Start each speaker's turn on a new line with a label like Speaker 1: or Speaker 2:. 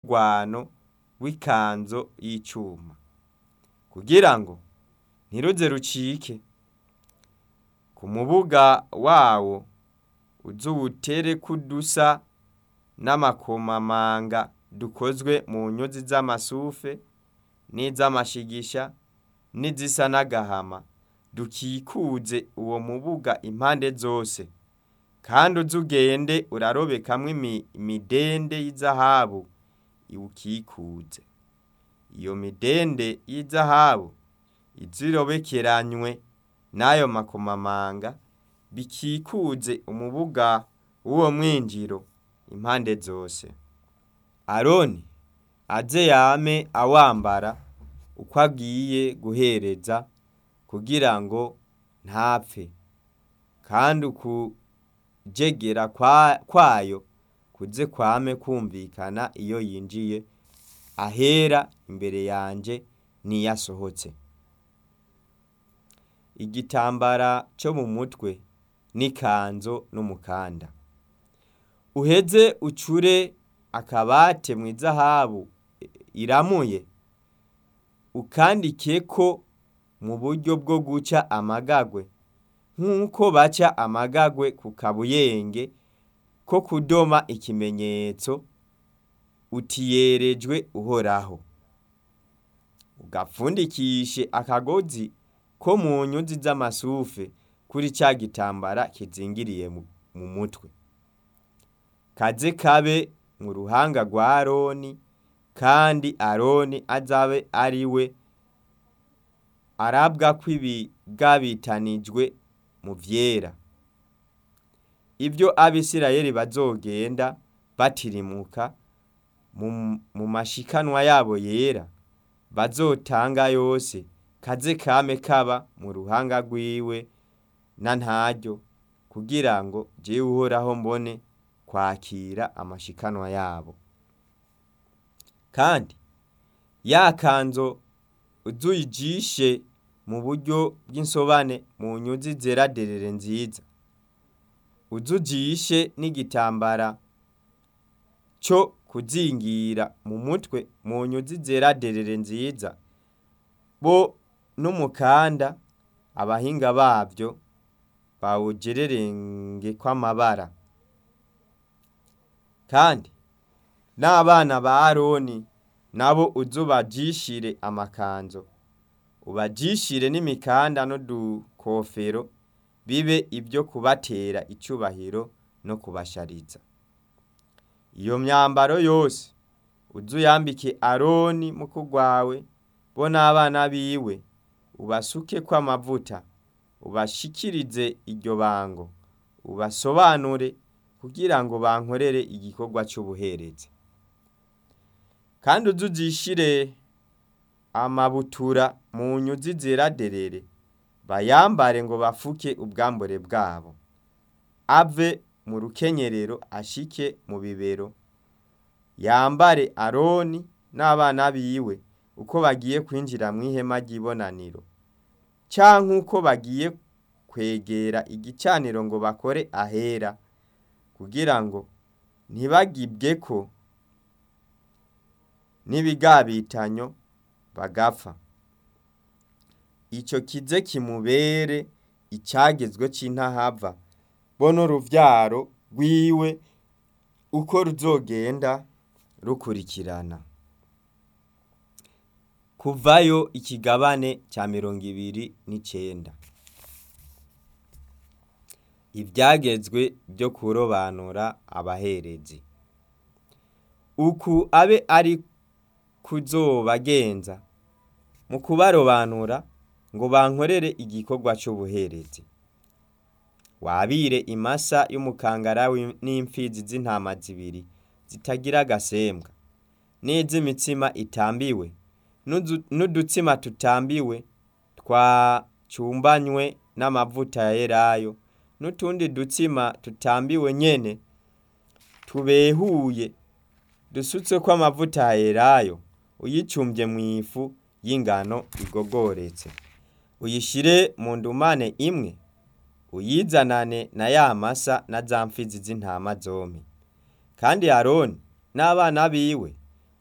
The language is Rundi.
Speaker 1: rw'urwano rw'ikanzo y'icuma kugira ngo ntiruze rucike ku mubuga wawo uzuwutereko udusa n'amakomamanga dukozwe mu nyuzi z'amasufe n'iz'amashigisha n'izisa n'agahama dukikuze uwo mubuga impande zose kandi uze ugende urarobekamwo imidende y'izahabu iwukikuze iyo midende y'izahabu ize irobekeranywe n'ayo makomamanga bikikuze umubuga w'uwo mwinjiro impande zose aroni aze yame awambara uko agiye guhereza kugira ngo ntapfe kandi ukujegera kwayo kuze kwame kumvikana iyo yinjiye ahera imbere yanje n'iyo asohotse igitambara cyo mu mutwe n'ikanzo n'umukanda uheze ucure akabate mu izahabu iramuye ukandikeko mu buryo bwo guca amagagwe nk'uko baca amagagwe ku kabuyenge ko kudoma ikimenyetso utiyerejwe uhoraho ugapfundikishe akagozi ko mu nyuzi z'amasufe kuri ca gitambara kizingiriye mu mutwe kaze kabe mu ruhanga rwa aroni kandi aroni azabe ari we arabwa ko ibigabitanijwe mu vyera ibyo abisirayeli bazogenda batirimuka mu mashikanwa yabo yera bazotanga yose kaze kame kaba mu ruhanga rwiwe na ntaryo kugira ngo jewe uhoraho mbone kwakira amashikanwa yabo kandi ya kanzo uzuyijishe mu buryo bw'insobane mu nyuzi zera derere nziza uzujishe n'igitambara cyo kuzingira mu mutwe mu nyuzi zera derere nziza bo n'umukanda abahinga bavyo bawugererenge kw'amabara kandi n'abana ba aroni nabo uzubajishire amakanzo ubajishire n'imikanda n'udukofero bibe ibyo kubatera icubahiro no kubashariza iyo myambaro yose uzuyambike aroni muku rwawe bo n'abana biwe ubasukeko amavuta ubashikirize iryo bango ubasobanure kugira ngo bankorere igikorwa c'ubuherezi kandi uzuzishire amabutura mu nyuzi zera derere bayambare ngo bafuke ubwambure bwabo ave mu rukenyerero ashike mu bibero yambare aroni n'abana biwe uko bagiye kwinjira mu ihema ry'ibonaniro canke uko bagiye kwegera igicaniro ngo bakore ahera kugira ngo ntibagibweko n'ibigabitanyo bagapfa ico kize kimubere icagezwe c'intahava bo n'uruvyaro rwiwe uko ruzogenda rukurikirana kuvayo ikigabane ca mirongo ibiri n'icenda ivyagezwe vyo kurobanura abaherezi uku abe ari kuzobagenza mu kubarobanura ngo bankorere igikorwa c'ubuherezi wabire imasa y'umukangara n'imfizi z'intama zibiri zitagira agasembwa n'iz'imitsima itambiwe n'udutsima tutambiwe twacumbanywe n'amavuta ya elayo n'utundi dutsima tutambiwe nyene tubehuye dusutseko amavuta ya elayo uyicumbye mw'ifu y'ingano igogoretse uyishire mu ndumane imwe uyizanane na ya masa na za mfizi z'intama zompi kandi aroni n'abana biwe